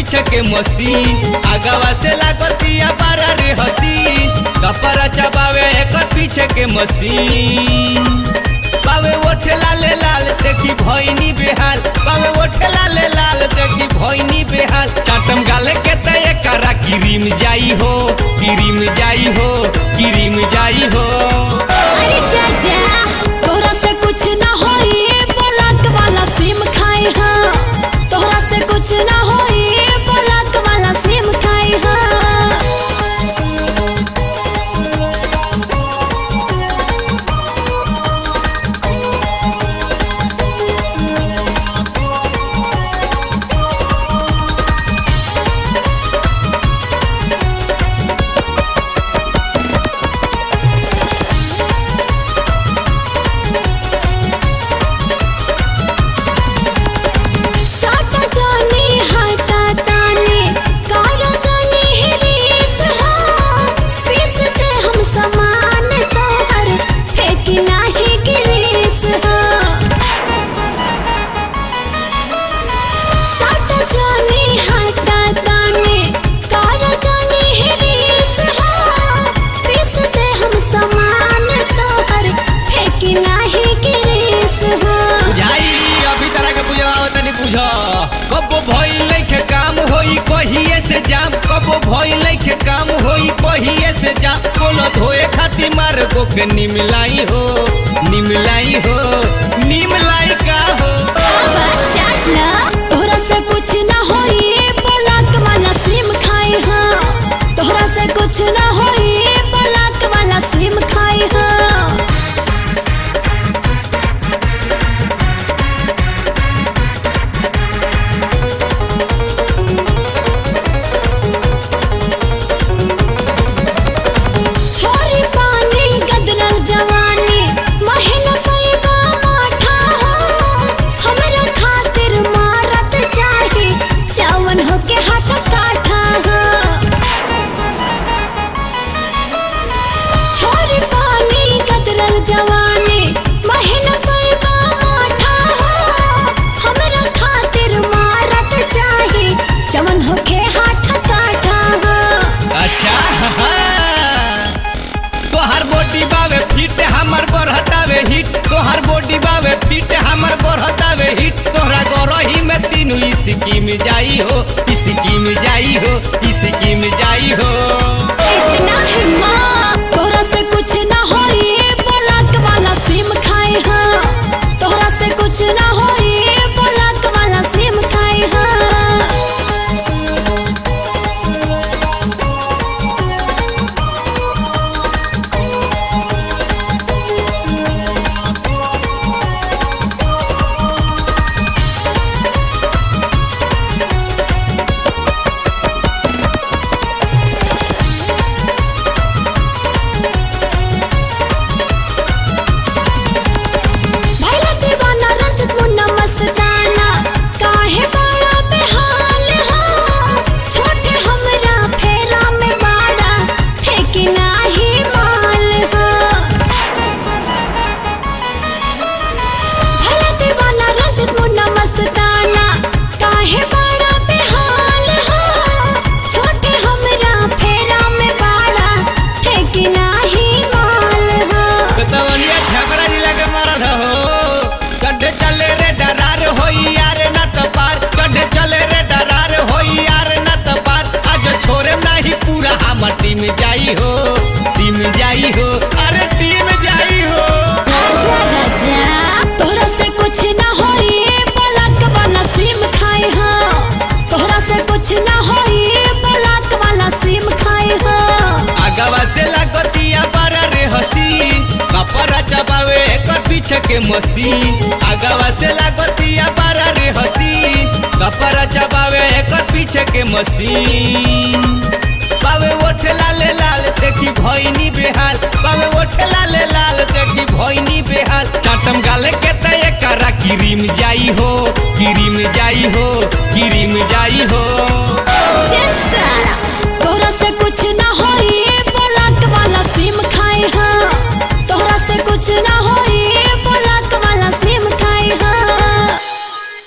पीछे के मशीन आगवा से लागतिया बारा रे हसीन कपड़ा चबावे एकर पीछे के मशीन बावे ओठे लाले लाल देखी भैनी बेहाल बावे ओठे लाले लाल देखी भैनी बेहाल चाटम गाले के तय करा किरीम जाई हो किरीम जाई हो किरीम जाई हो अरे जा जा तोहरा से कुछ ना होई ब्लॉक वाला सिम खाई हाँ तोहरा से कुछ ना होई ब्लॉक वाला सिम खाई हाँ साटा जानी हटा तानी कारा जानी हिरीस हाँ पीसते हम समान तोहर फेंकी नाही गिरीस हाँ साटा जानी हटा तानी कारा जानी हिरीस हाँ पीसते हम समान तोहर फेंकी नाही गिरीस हाँ बुझाई अभी तरह के बुझाओ तनी बुझ कबो भइल लइके काम होई कहिए से जाम कबो भइल लइके काम होई कहिए से जाम बोलो धोए खातिर मार गो के निमलाई हो निमलाई हो निमलाई का हो तोहरा से कुछ ना होई ब्लॉक वाला सिम खाई हाँ तोहरा से कुछ ना होई ब्लॉक वाला सिम खाई हाँ छोरी पानी गदरल जवानी महीना पैबा माठा हो हमरा खातिर मारत चाही चावन होके हाथ काठा हो छोरी पानी गदरल जवानी महीना पैबा माठा हो हमरा खातिर मारत चाही चावन होके हाथ काठा हो अच्छा तोहर बॉडी बावे फिट हमर बढ़तावे हिट तोहर बॉडी बावे फिट हमर बढ़तावे हिट तोहरा गरही में तीनू इसकी में जाई हो इसकी में जाई हो इसकी में जाई हो इतना हिम्मत तोहरा से कुछ ना होई ब्लॉक वाला सिम खाई हाँ तोहरा से कुछ ना होई ब्लॉक वाला सिम खाई हाँ भैला दीवाना रंजत मुन्ना मस्ताना काहे बड़ा बेहाल हो छोटे हमरा फेरा में बाड़ा ठेकी नाही माल हो भैला दीवाना रंजत मुन्ना मस्ताना काहे बड़ा बेहाल हो छोटे हमरा फेरा में बाड़ा ठेकी नाही माल हो बेतवनिया छपरा जिला के मरद हो गड्ढे चले रे डरार होई यार न त पार गड्ढे चले रे डरार होई यार न त पार आज छोरे नाही पूरा हमर टीम जाई हो टीम जाई हो अरे टीम जाई हो राजा राजा तोहरा से कुछ ना होई ब्लॉक वाला सिम खाई हाँ तोहरा से कुछ ना होई ब्लॉक वाला सिम खाई हाँ आगवा से लागतिया बारा रे हसीन कपड़ा चबावे एकर पीछे के मशीन आगवा से लागतिया बारा रे हसीन कपड़ा चबावे एकर पीछे के मशीन बावे ओठे लाले लाल देखी भैनी बेहाल बावे ओठे लाले लाल देखी भैनी बेहाल चाटम गाले के तय करा किरीम जाई हो किरीम जाई हो किरीम जाई हो